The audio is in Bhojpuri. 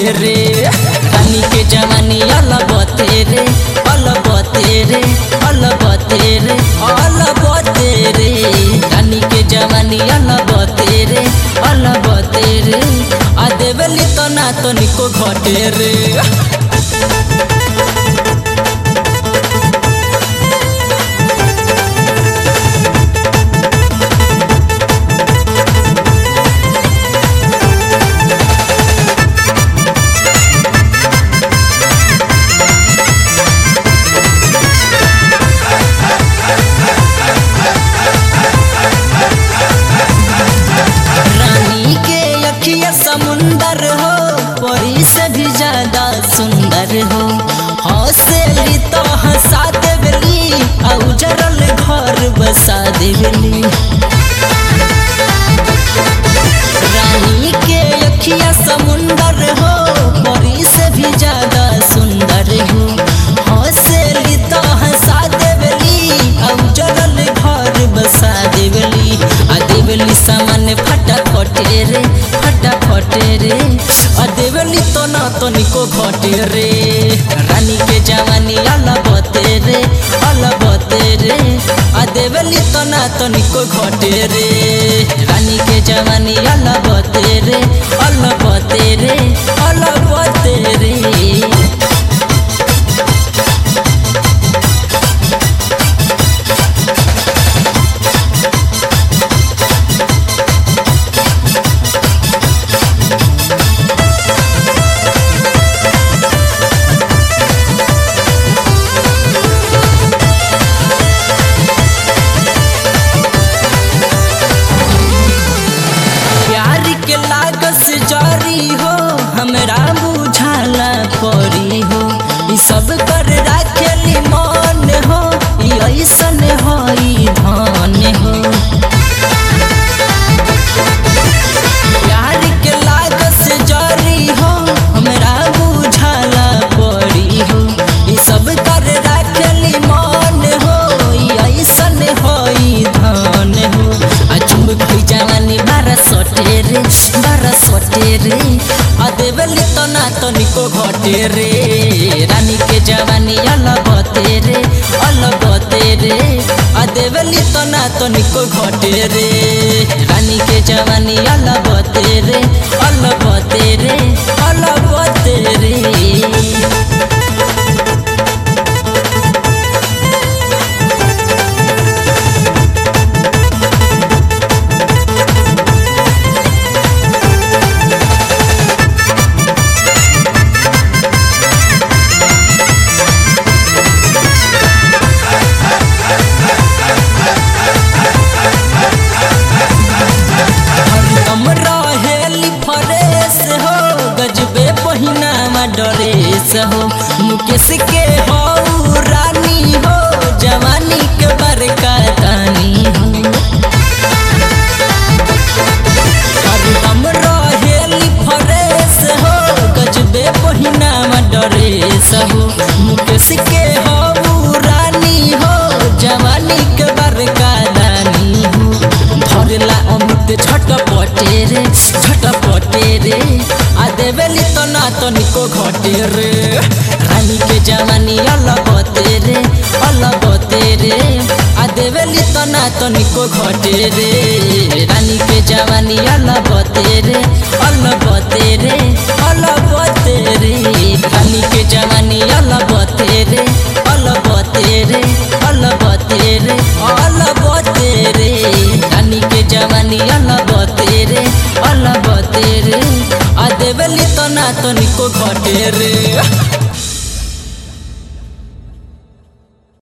रे रानी के जवानी अलबते रे अलबते रे अलबते रे अलबते रे रानी के जवानी अलबते रे अलबते रे आ देवली तो ना तो निको घटे रे रानी के अखिया समुंदर हो परी से भी ज्यादा सुंदर हो हौसली तो हंसा देवली आ उजरल घर बसा देवली रानी के अखिया समुंदर हो परी से भी ज्यादा सुंदर हो हौसली तो हंसा देवली आ उजरल घर बसा देवली आ देवली सामान फटाफटे रे फटाफटे रे आ देवली तो ना तो निको घटे रे रानी के जवानी अलबते रे अलबते रे आ देवली तो ना तो निको घटे रे रानी के जवानी अलबते रे अलबते रे अलबते रे प्यार के लागस जारी हो हमरा बुझाला परी हो ई सब कर राखेली मन हो ई ऐसन हो ई धन हो प्यार के लागस जारी हो हमरा बुझाला परी हो ई सब कर राखेली मन हो ई ऐसन हो ई धन हो आ चुम्ब खई जवानी बारा सटे रे बारा सटे रे आ देवली तो ना तो निको घटे रे रानी के जवानी अलबते रे अलबते रे आ देवली तो ना तो निको घटे रे रानी के जवानी अलबते रे अलबते रे अलबते रे हरदम रहेली फरेस हो गजबे पहिनावा डरेस हो मुकेश के हो रानी हो जवानी के बरका तानी हो हरदम रहेली फरेस हो गजबे पहिनावा डरेस हो मुकेश के हो रानी हो जवानी के बरका दानी हो धरला अमृत झटपटे रे झटपटे रे आ देवेली तो ना तो निको घटे रे रानी के जवानी अलबते रे अलबते रे आ देवेली तो ना तो निको घटे रे रानी के जवानी अलबते रे अलबते रे अलबते रे रानी के जवानी अलबते रे अलबते रे अलबते रे अलबते रे रानी के जवानी अलबते रे अलबते रे आ देवली तो ना तो निको घटे रे